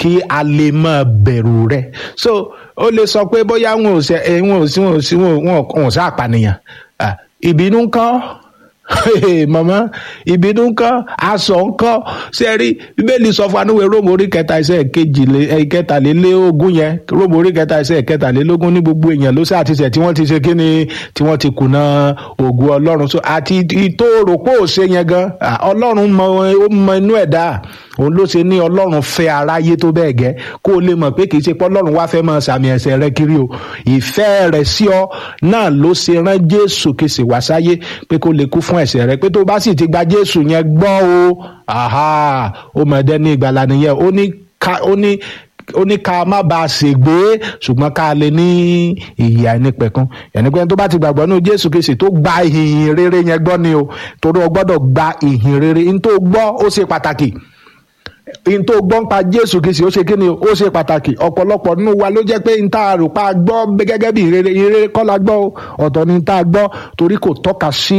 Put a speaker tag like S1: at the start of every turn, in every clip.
S1: kí a lè máa bẹ̀rù rẹ̀ so ó lè sọ pé bóyá wọn ò ṣe ẹ, wọn ò sí wọn ò sí wọn ò- wọn ò wọn ò sá àpànìyàn Ah, ìbínú ńkọ́ mọ̀mọ́ ìbínú ńkọ́ aṣọ ńkọ́ sẹ́rí bíbélì sọ fún anúwe róòmù orí kẹta ẹsẹ̀ kejìlé ẹ, kẹtàlélógún yẹn róòmù orí kẹta ẹsẹ̀ kẹtàlélógún ní gbogbo èèyàn ló sáà ti ṣẹ̀ tí wọ́n ti ṣe kíni tí wọ́n ti kùnà ògùn ọlọ́run so àti ìtòrò pò ṣe yẹn gan ah, ọlọ́run mọ ó mọ inú ẹ̀dá òun ló ṣe ní ọlọ́run fẹ́ aráyé tó bẹ́ẹ̀ gẹ́ kó o lè mọ̀ pé kì í ṣe pé ọlọ́run wá fẹ́ máa sàmì ẹ̀ṣẹ̀ rẹ kiri o ìfẹ́ rẹ̀ sí ọ náà ló ṣe rán jésù kì í sì wá sáyé pé kó lè kú fún ẹ̀ṣẹ̀ rẹ pé tó bá sì ti gba jésù yẹn gbọ́ o aha ó mọ̀ ẹ́dẹ́ ní ìgbàlà nìyẹn ó ní ká ó ní ó ní ká má ba a ṣègbé ṣùgbọ́n ká lè ní ìyè àìnípẹ̀kun ẹni pé tó bá ti gbàgbọ́ nínú jésù kìí ṣe tó gba ìhìn rere yẹn gbọ́ ni o torí o gbọ́dọ̀ gba ìhìn rere n tó gbọ́ ó ṣe pàtàkì n tó gbọ́ ń pa jésù kìí ṣe ó ṣe kí ni o ó ṣe pàtàkì ọ̀pọ̀lọpọ̀ nínú wa ló jẹ́ pé n tá a rò pa gbọ́ gẹ́gẹ́ bí ìrere ìrere kọ́ la gbọ́ o ọ̀tọ̀ ni n tá a gbọ́ torí kò tọ́ka sí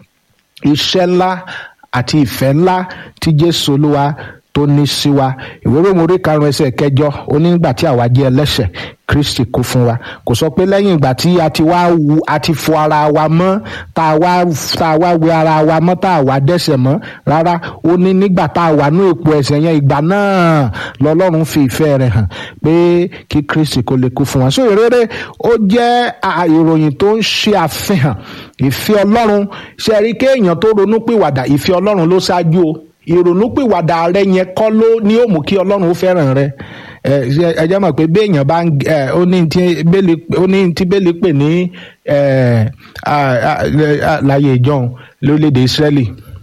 S1: iṣẹ́ ńlá àti ìfẹ́ ńlá tí jésù olúwa tó ní sí wa ìwé Róòmù orí karùn-ún ẹsẹ̀ kẹjọ ó ní nígbà tí àwa jẹ́ ẹlẹ́ṣẹ̀ kristi kú fún wa kò sọ pé lẹ́yìn ìgbà tí a ti wá wu a ti fọ ara wa mọ́ tá a wá tá a wá wẹ ara wa mọ́ tá a wá dẹ́ṣẹ̀ mọ́ rárá ó ní nígbà tá a wà ní ipò ẹ̀ṣẹ̀ yẹn ìgbà náà lọ́lọ́run fi ìfẹ́ rẹ̀ hàn pé kí kristi kó lè kú fún wa so ìrere ó jẹ́ à- ìròyìn tó ń ṣe àfihàn ìfẹ́ ọlọ́run ṣe rí kéèyàn tó ronú pìwàdà ìfẹ́ ọlọ́run ló ṣáájú o ìrònúpìwàdà rẹ yẹn kọ́ ló ní ó mú kí ọlọ́run ó fẹ́ràn rẹ ẹ ṣe- ẹ jẹ́ mọ̀ pé béèyàn bá ń ẹ ó ní tí bẹ́ẹ̀lì ó ní tí bẹ́ẹ̀lì pè ní ẹ à- à- à- láyé ìjọun lórílẹ̀‐èdè Ísírẹ́lì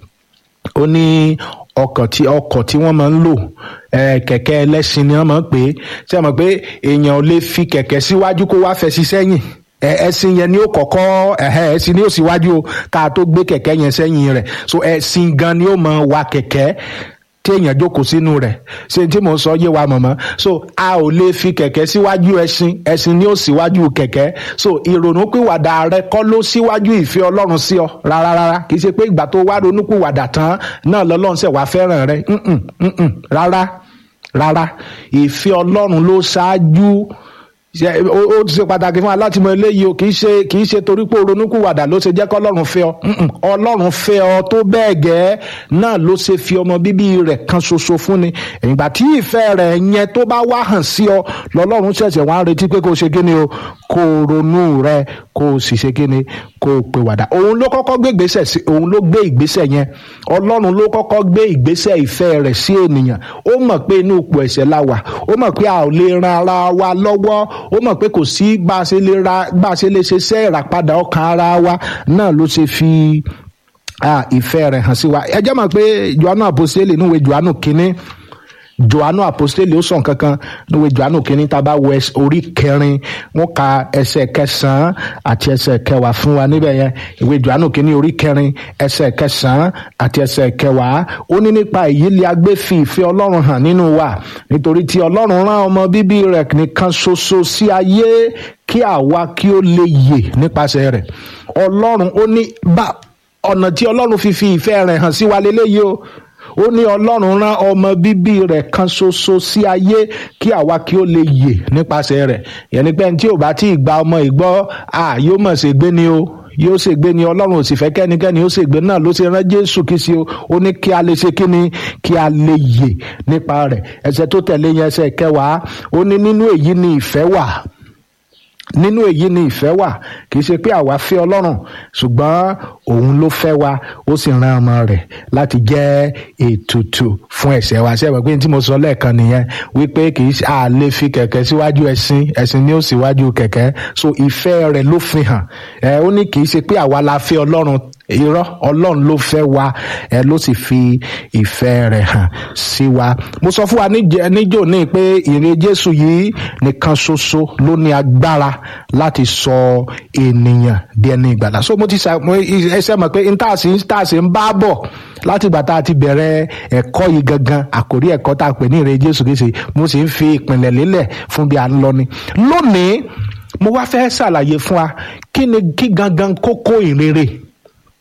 S1: ó ní ọkọ̀ tí ọkọ̀ tí wọ́n máa ń lò ẹ, kẹ̀kẹ́ ẹlẹ́ṣin ni wọ́n máa ń pè é ṣe mọ̀ pé èèyàn ò lè fi kẹ̀kẹ́ síwájú kó wá fẹ́ sí sẹ́yìn ẹ, ẹṣin yẹn ni ó kọ́kọ́ ẹ̀hẹ́, ẹṣin ni ó síwájú o ká tó gbé kẹ̀kẹ́ yẹn sẹ́yìn rẹ̀ so ẹṣin gan ni ó máa wa kẹ̀kẹ́ tí èèyàn jókòó sínú rẹ̀ ṣé tí mò ń sọ yé wa mọ̀mọ́ so a ò lè fi kẹ̀kẹ́ síwájú ẹṣin ẹṣin ni ó síwájú kẹ̀kẹ́ so ìrònúpìwàdà rẹ kọ́ ló síwájú ìfẹ́ ọlọ́run sí ọ rárá rárá kì í ṣe pé ìgbà tó wá ronúpìwàdà tán náà lọ́lọ́run ṣẹ̀ wá fẹ́ràn rẹ Mm-mm, mm-mm, rárá rárá ìfẹ́ ọlọ́run ló ṣáájú ṣe ó ó ti ṣe pàtàkì fún wa láti mọ eléyìí o kì í ṣe kì í ṣe torí pé ronúkúwàdà ló ṣe jẹ́ kọ́ ọlọ́run fẹ́ ọ Mm-mm. ọlọ́run fẹ́ ọ tó bẹ́ẹ̀ gẹ́ náà ló ṣe fi ọmọ bíbí rẹ̀ kan ṣoṣo fún ni ìgbà tí ìfẹ́ rẹ̀ yẹn tó bá wá hàn sí ọ lọ́lọ́run ṣẹ̀ṣẹ̀ wá ń retí pé kó o ṣe kí ni o kó o ronú rẹ kó o sì ṣe kí ni kó o pè wàdà òun ló kọ́kọ́ gbé ìgbésẹ̀ sí òun ló gbé ìgbésẹ̀ yẹn ọlọ́run ló kọ́kọ́ gbé ìgbésẹ̀ ìfẹ́ rẹ̀ sí ènìyàn ó mọ̀ pé inú ipò ẹ̀ṣẹ̀ la wà ó mọ̀ pé a ò lè ran ara wa lọ́wọ́ ó mọ̀ pé kò sí bá a ṣe lè ra bá a ṣe lè ṣe iṣẹ́ ìràpadà ọkàn ara wa náà ló ṣe fi ah, ìfẹ́ rẹ̀ hàn sí wa ẹ jẹ́ mọ̀ pé johannu apostoli níwèé johannu kínní johannu apostoli ó sọ nǹkan kan níwèé johannu kínní tá a bá wọ ẹs- orí kẹrin wọn ka ẹsẹ̀ kẹsànán àti ẹsẹ̀ kẹwàá fún wa níbẹ̀ yẹn ìwé johannu kínní orí kẹrin ẹsẹ̀ kẹsànán àti ẹsẹ̀ kẹwàá ó ní nípa èyí lè agbé fi ìfẹ́ ọlọ́run hàn nínú wa nítorí tí ọlọ́run rán ọmọ bíbí rẹ̀ nìkan ṣoṣo sí ayé kí àwa kí ó lè yè nípasẹ̀ rẹ̀ ọlọ́run ó ní bá ọ̀nà tí ọlọ́run fi fi ìfẹ́ rẹ̀ hàn sí wa lélẹ́yìí o ó ní ọlọ́run rán ọmọ bíbí rẹ̀ kan ṣoṣo sí ayé kí àwa kí ó lè yè nípasẹ̀ rẹ̀ yẹn ni pé ẹni tí ò bá tí ì gba ọmọ ìgbọ́ à yóò mọ̀ ṣe gbé ni o yóò ṣègbé ni ọlọ́run ò sì fẹ́ kẹ́nikẹ́ni ó ṣègbé náà ló ṣe rán jésù kí sí o ó ní kí a lè ṣe kí ni kí a lè yè nípa rẹ̀ ẹsẹ̀ tó tẹ̀lé yẹn ẹsẹ̀ kẹwàá ó ní nínú èyí ni ìfẹ́ wà nínú èyí ni ìfẹ́ wà kì í ṣe pé àwa fẹ́ ọlọ́run ṣùgbọ́n òun ló fẹ́ wa ó sì rán ọmọ rẹ̀ láti jẹ́ ètùtù fún ẹ̀ṣẹ̀ wa ṣe é mọ̀ pé tí mo sọ lẹ́ẹ̀kan nìyẹn wípé kì í ṣe à lè fi kẹ̀kẹ́ síwájú ẹṣin ẹṣin ni ó síwájú kẹ̀kẹ́ so ìfẹ́ rẹ̀ ló fi hàn ẹ ó ní kì í ṣe pé àwa la fẹ́ ọlọ́run irọ́ ọlọ́run ló fẹ́ wa ẹ ló sì fi ìfẹ́ rẹ̀ hàn sí wa mo sọ fún wa níjẹ- níjò ní pé ìrìn jésù yìí nìkan ṣoṣo ló ní agbára láti sọ ènìyàn di ẹni ìgbàlà so mo ti sa mo ẹsẹ mọ̀ pé ntaasi ntaasi ń bá bọ̀ láti ìgbà tá a ti bẹ̀rẹ̀ ẹ̀kọ́ yìí gangan àkórí ẹ̀kọ́ tá a pè ní ìrìn jésù kìí ṣe mo sì ń fi ìpìlẹ̀ lélẹ̀ fún bí a ń lọ ni lónìí mo wá fẹ́ ṣàlàyé fún wa kí ni kí gangan kókó ìrere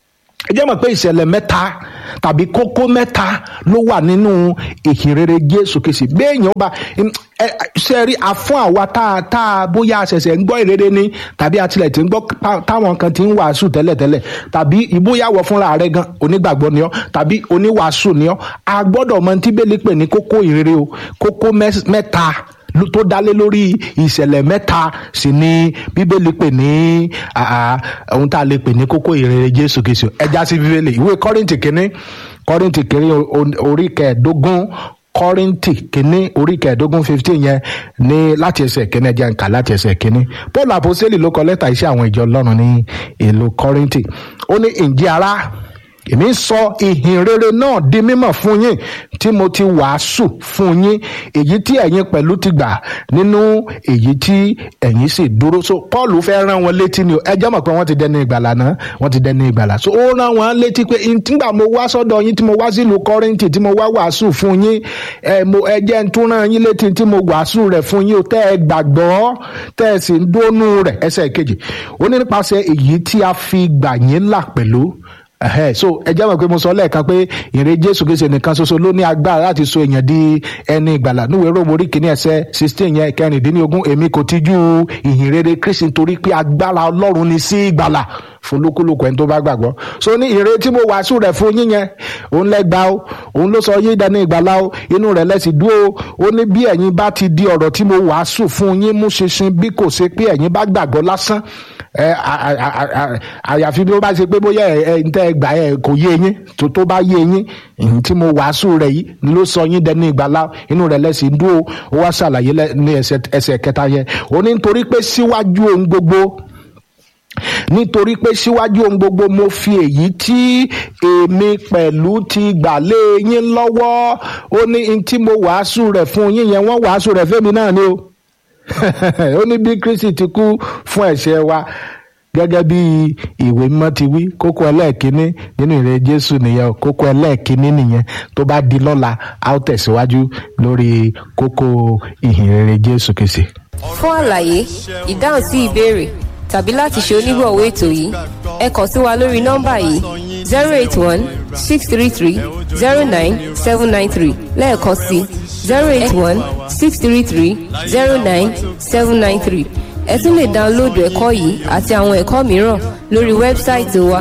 S1: ẹ jẹ́ mọ̀ pé ìṣẹ̀lẹ̀ mẹ́ta tàbí kókó mẹ́ta ló wà nínú ìhìnrere jésù kìsì béèyàn bá ṣe rí àfún àwa tá a tá a bóyá a ṣẹ̀ṣẹ̀ ń gbọ́ ìrere ni tàbí àtìlẹ̀ tí ń gbọ́ táwọn kan ti ń wàásù tẹ́lẹ̀tẹ́lẹ̀ tàbí ìbóyàwó fúnra rẹ̀ gan onígbàgbọ́ ni ọ́ tàbí oníwàásù ni ọ́ a gbọ́dọ̀ mọ tí bẹ́ẹ̀ lè pè ní kókó ìrere o kókó mẹ́ta tó dálé lórí ìṣẹ̀lẹ̀ mẹ́ta sì ni bíbélì pè ní ohun tá a lè pè ní kókó ìrere jésù kìsì ẹja sí bíbélì ìwé kọ́rìntì kínní kọ́rìntì kínní orí kẹẹ̀ẹ́dógún kọ́rìntì kínní orí kẹẹ̀ẹ́dógún fifteen yẹn ní láti ẹsẹ̀ kínní ẹja ń kà láti ẹsẹ̀ kínní paul àpòsílẹ̀ ló kọ lẹ́tà iṣẹ́ àwọn ìjọ ọlọ́run ní ìlú kọ́rìntì ó ní ǹjẹ́ ará èmi ń sọ ìhìn rere náà di mímọ̀ fún yín tí mo ti wàásù fún yín èyí tí ẹ̀yin pẹ̀lú ti gbà nínú èyí tí ẹ̀yin sì dúró so paul fẹ́ rán wọn létí ni ẹ jẹ́ mọ̀ pé wọ́n ti dẹni ìgbàlà náà wọ́n ti dẹni ìgbàlà so ó rán wọn létí pé nígbà mo wá sọ́dọ̀ yín tí mo wá sílùú kọ́rìntì tí mo wá wàásù fún yín ẹ mo ẹ jẹ́ ń tún rán yín létí tí mo wàásù rẹ̀ fún yín o tẹ́ ẹ gbàgbọ́ tẹ́ ẹ sì ń dónú rẹ̀ ẹsẹ̀ kejì ó ní nípasẹ̀ èyí tí a fi gbà yín là pẹ̀lú ẹhẹ so ẹ jẹ́ mọ̀ pé mo sọ lẹ́ẹ̀kan pé ìrè jésù kìí ṣe nìkan ṣoṣo ló ní agbára láti so èèyàn di ẹni ìgbàlà níwèé róòmù orí kìíní ẹsẹ̀ sixteen yẹn kẹrìndínlógún èmi kò tijú ìhìn rere kristi nítorí pé agbára ọlọ́run ni sí ìgbàlà fún lókùlùkù ẹni tó bá gbàgbọ́ so ní ìrè tí mo wàásù rẹ̀ fún yín yẹn òun lẹ́gba o òun ló sọ yín dání ìgbàlà o inú rẹ̀ lẹ́sì dúró ó ní bí ẹ̀yin bá ti di ọ̀rọ̀ tí mo wàásù fún yín mú ṣinṣin bí kò ṣe pé ẹ̀yin bá gbàgbọ́ lásán ẹ àyàfi bí ó bá ṣe pé bóyá ẹ ń tẹ́ gbà ẹ kò yé yín tó tó bá yé yín tí mo wàásù rẹ̀ yìí ló sọ yín dẹni ìgbàlá inú rẹ̀ lẹ́sìn dúró ó wá ṣàlàyé ní ẹsẹ̀ kẹta yẹn ó ní nítorí pé síwájú ohun gbogbo nítorí pé síwájú ohun gbogbo mo fi èyí tí èmi pẹ̀lú ti gbà lé yín lọ́wọ́ ó ní tí mo wàásù rẹ̀ fún yín yẹn wọ́n wàásù rẹ̀ fẹ́mi náà ni o ó ní bí kristi ti kú fún ẹ̀ṣẹ̀ wa gẹ́gẹ́ bí ìwé mímọ́ ti wí kókó ẹlẹ́ẹ̀kínní nínú ìrẹ́ jésù nìyẹn o kókó ẹlẹ́ẹ̀kínní nìyẹn tó bá di lọ́la a ó tẹ̀síwájú lórí kókó ìhìn rere jésù kìsì.
S2: fún àlàyé ìdáhùn sí ìbéèrè tàbí láti ṣe onígbọ̀wọ́ ètò yìí ẹ kàn sí wa lórí nọ́mbà yìí zero eight one six three three zero nine seven nine three lẹ́ẹ̀kan sí zero eight one six three three zero nine seven nine three ẹ tún lè dáńlóòdù ẹ̀kọ́ yìí àti àwọn ẹ̀kọ́ mìíràn lórí wẹ́bsáìtì wa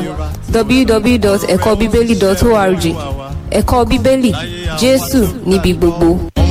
S2: www.ẹ̀kọ́bíbélì.org ẹ̀kọ́ bíbélì jésù níbi gbogbo.